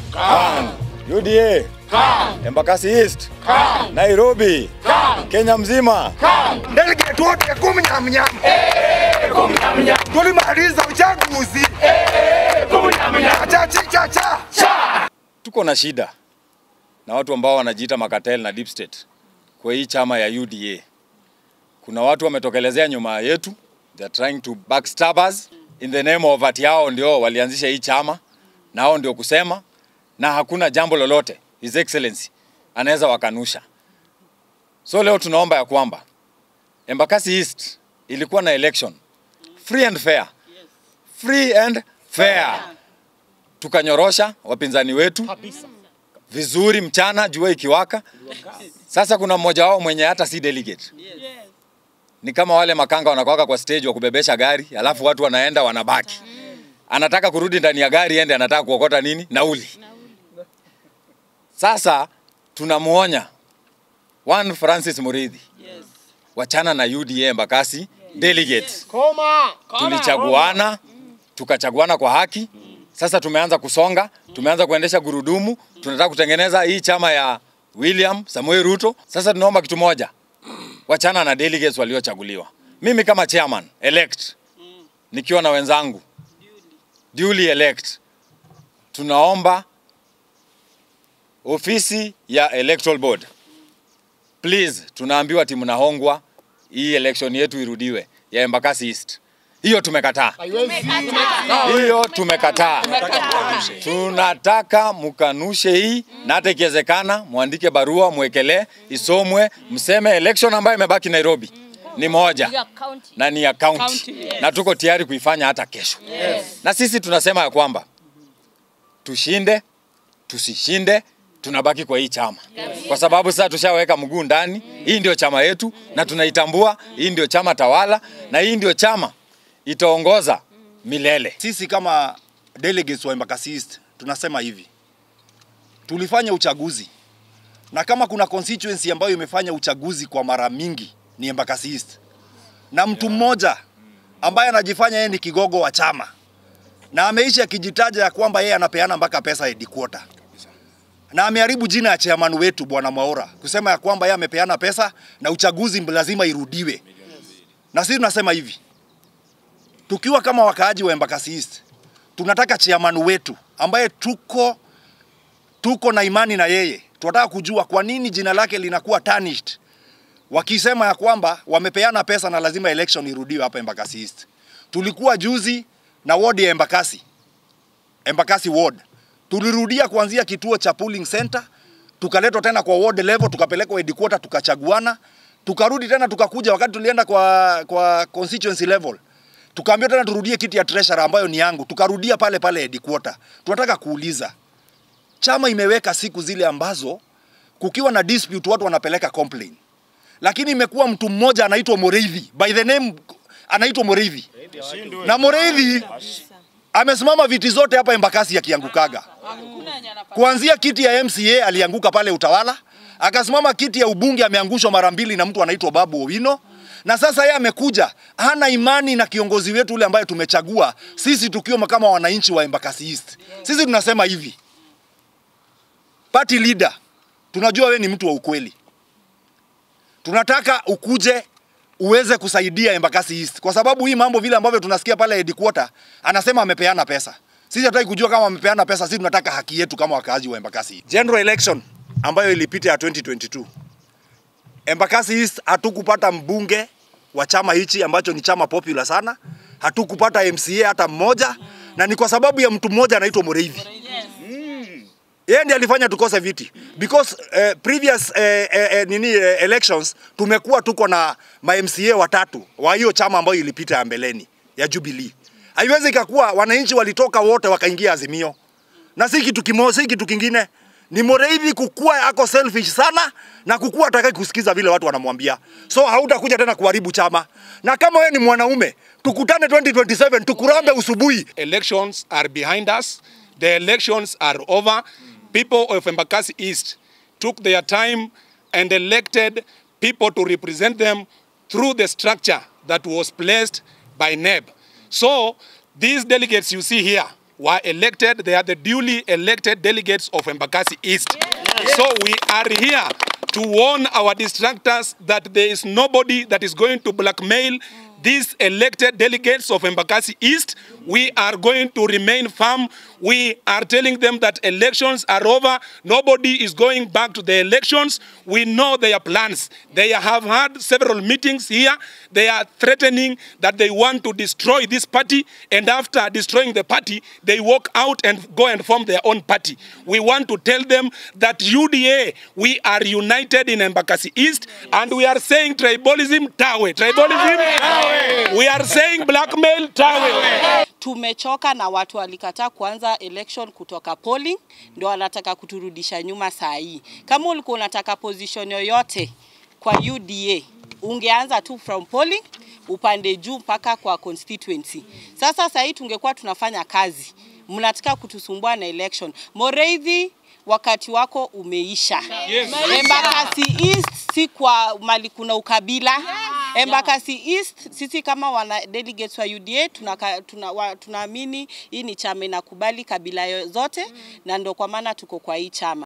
UDA, Embakasi East, Nairobi, Kenya mzima. Delegate wote kumi na mnyama tulimaliza uchaguzi cha cha cha Tuko na shida na watu ambao wanajiita makatel na deep state kwa hii chama ya UDA. Kuna watu wametokelezea nyuma yetu, they are trying to backstab us in the name of ati hao ndio walianzisha hii chama na hao ndio kusema, na hakuna jambo lolote His Excellency anaweza wakanusha. So leo tunaomba ya kwamba Embakasi East ilikuwa na election free and fair, free and fair tukanyorosha wapinzani wetu vizuri mchana, jua ikiwaka. Sasa kuna mmoja wao mwenye hata si delegate, ni kama wale makanga wanakwaka kwa stage wa kubebesha gari, alafu watu wanaenda wanabaki. Anataka kurudi ndani ya gari ende, anataka kuokota nini? Nauli. Sasa tunamuonya one Francis Muridhi, wachana na UDA Embakasi delegates tulichaguana tukachaguana kwa haki. Sasa tumeanza kusonga, tumeanza kuendesha gurudumu, tunataka kutengeneza hii chama ya William Samuel Ruto. Sasa tunaomba kitu moja, wachana na delegates waliochaguliwa. Mimi kama chairman elect, nikiwa na wenzangu duly elect, tunaomba ofisi ya electoral board, please, tunaambiwa timu nahongwa, hii election yetu irudiwe ya Embakasi East. Hiyo tumekataa. Hiyo tumekataa. Tunataka mkanushe hii na hata ikiwezekana mwandike barua mwekelee, isomwe, mseme election ambayo imebaki Nairobi ni moja na ni ya county na tuko tayari kuifanya hata kesho. Na sisi tunasema ya kwamba tushinde tusishinde, tunabaki kwa hii chama kwa sababu sasa tushaweka mguu ndani. Hii ndio chama yetu na tunaitambua. Hii ndio chama tawala na hii ndio chama itaongoza milele. Sisi kama delegates wa Embakasi East tunasema hivi, tulifanya uchaguzi na kama kuna constituency ambayo imefanya uchaguzi kwa mara mingi ni Embakasi East, na mtu mmoja ambaye anajifanya yeye ni kigogo wa chama na ameishi akijitaja ya kwamba yeye anapeana mpaka pesa headquarter na ameharibu jina ya chairman wetu bwana Mwaura kusema ya kwamba yeye amepeana pesa na uchaguzi lazima irudiwe. Na sisi tunasema hivi, tukiwa kama wakaaji wa Embakasi East, tunataka chairman wetu ambaye tuko tuko na imani na yeye, tunataka kujua kwa nini jina lake linakuwa tarnished wakisema ya kwamba wamepeana pesa na lazima election irudiwe hapa Embakasi East. Tulikuwa juzi na ward ya Embakasi, Embakasi ward, tulirudia kuanzia kituo cha polling center, tukaletwa tena kwa ward level, tukapelekwa headquarter, tukachaguana, tukarudi tena, tukakuja wakati tulienda kwa kwa constituency level tukaambiwa tena turudie kiti ya treasurer ambayo ni yangu, tukarudia pale pale headquarter. Tunataka kuuliza, chama imeweka siku zile ambazo kukiwa na dispute watu wanapeleka complaint, lakini imekuwa mtu mmoja anaitwa Moreithi, by the name anaitwa Moreithi, na Moreithi amesimama viti zote hapa Embakasi akiangukaga, kuanzia kiti ya MCA alianguka pale Utawala, akasimama kiti ya ubunge ameangushwa mara mbili na mtu anaitwa Babu Owino na sasa yeye amekuja hana imani na kiongozi wetu ule ambaye tumechagua sisi tukiwa kama wananchi wa Embakasi East. Sisi tunasema hivi, party leader, tunajua we ni mtu wa ukweli, tunataka ukuje uweze kusaidia Embakasi East, kwa sababu hii mambo vile ambavyo tunasikia pale headquarter, anasema amepeana pesa. Sisi hatutaki kujua kama amepeana pesa, sisi tunataka haki yetu kama wakaaji wa Embakasi East. General election ambayo ilipita ya 2022 Embakasi East hatukupata mbunge wa chama hichi ambacho ni chama popular sana, hatukupata MCA hata mmoja, na ni kwa sababu ya mtu mmoja anaitwa Mureithi. Yeye ndiye alifanya tukose viti because uh, previous uh, uh, uh, nini uh, elections tumekuwa tuko na ma MCA watatu wa hiyo chama ambayo ilipita ya mbeleni ya Jubilee. Haiwezi ikakuwa wananchi walitoka wote wakaingia Azimio, na si kitu kimoja, si kitu kingine ni Mureithi kukua ako selfish sana na kukua ataki kusikiza vile watu wanamwambia, so hautakuja tena kuharibu chama. Na kama wewe ni mwanaume, tukutane 2027 tukurambe usubuhi. elections are behind us. The elections are over. People of Embakasi East took their time and elected people to represent them through the structure that was placed by NEB. So these delegates you see here were elected. They are the duly elected delegates of Embakasi East. So we are here to warn our distractors that there is nobody that is going to blackmail these elected delegates of Embakasi East. We are going to remain firm. We are telling them that elections are over. Nobody is going back to the elections. We know their plans. They have had several meetings here. They are threatening that they want to destroy this party, and after destroying the party, they walk out and go and form their own party. We want to tell them that UDA, we are united in Embakasi East, and we are saying tribalism, tawe. Tribalism, tawe. We are saying blackmail, tawe. Tumechoka na watu walikataa kuanza election kutoka polling, ndio wanataka kuturudisha nyuma saa hii. Kama ulikuwa unataka position yoyote kwa UDA ungeanza tu from polling upande juu mpaka kwa constituency. Sasa sasa hii tungekuwa tunafanya kazi, mnataka kutusumbua na election. Moreithi wakati wako umeisha. Yes. Embakasi East si kwa mali kuna ukabila. Embakasi East sisi kama wana delegates wa UDA tunaka- tuna- wa- tunaamini hii ni chama inakubali kabila yo- zote na ndio kwa maana tuko kwa hii chama.